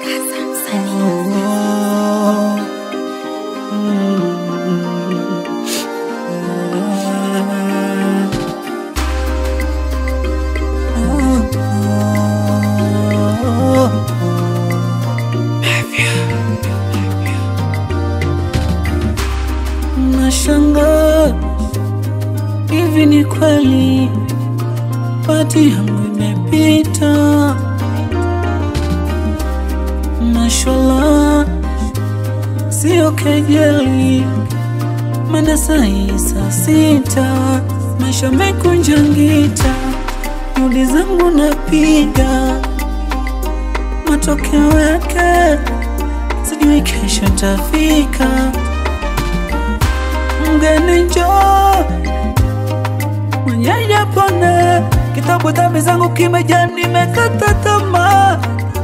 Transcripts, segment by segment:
Nashangaa hivi ni kweli pati yangu imepita, mashallah, sio kejeli, maana sai saa sita, maisha mekunja ngita, juhudi zangu napiga, matokeo yake sijui kesho tafika. Mgeni njoo mwenyeji pone, kitabu dhambi zangu kimejaa, nimekata tamaa.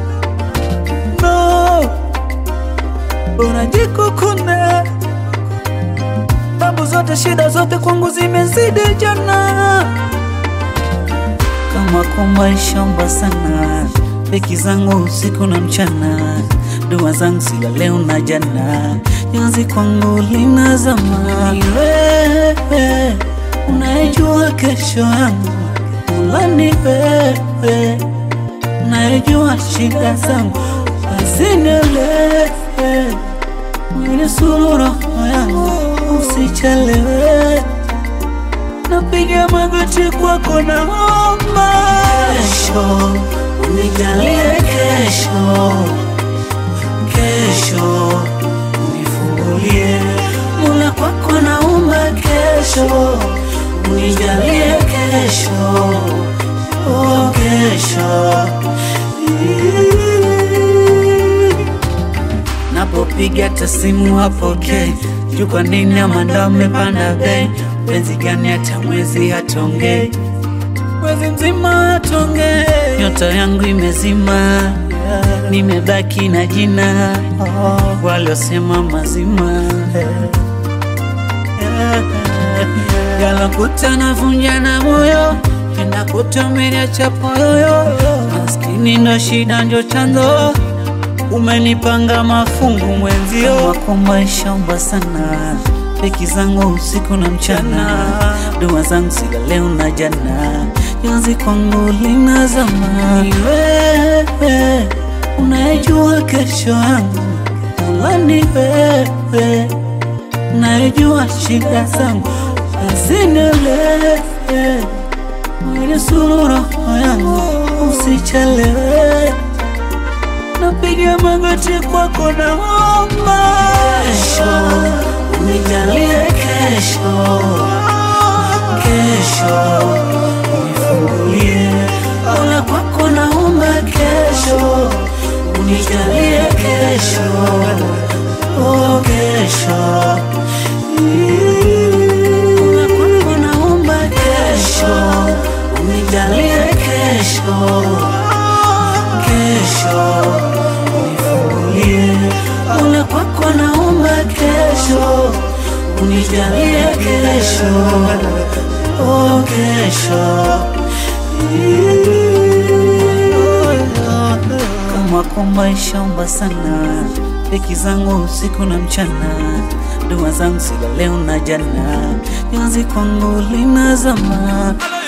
No, bora jikukune, tabu zote, shida zote kwangu zimezidi jana. Kama kumaishamba sana, peki zangu usiku na mchana, dua zangu sila leo na jana, jozi kwangu linazama. Ni wewe unayejua kesho yangu, Mola ni wewe unayejua shida zangu, basi nielewe, mwili suru roho yangu, usichelewe napiga magoti kwako, naomba kesho unijalie, kesho kesho unifungulie, Mola kwako naomba kesho unijalie, kesho oh, kesho napopiga tasimu hapokei, juu kwa nini ama ndo amepanda bei? Penzi gani hata mwezi hatongei, mwezi mzima hatongei, nyota yangu imezima, nimebaki na jina waliosema mazima yalokuta navunja na moyo penda kutomeria chapoyoyo maskini ndo shida njo chanzo umenipanga mafungu mwenzio wako maisha mba sana peki zangu usiku na mchana dua zangu sila leo na jana jozi kwangu linazama ni wewe unayejua kesho yangu Mola ni wewe unayejua shida zangu basi nielewe mwili suru roho yangu usichelewe napiga magoti kwako, naomba kesho unijalie, kesho kesho unifungulie, Mola kwako naomba kesho unijalie, kesho oh, kesho Mola kwako naomba kesho unijalie, kesho kesho unifungulie, Mola kwako naomba kesho unijalie, kesho oh, kesho kama kwa maisha mba sana, peki zangu usiku na mchana, dua zangu sila leo na jana, jozi kwangu linazama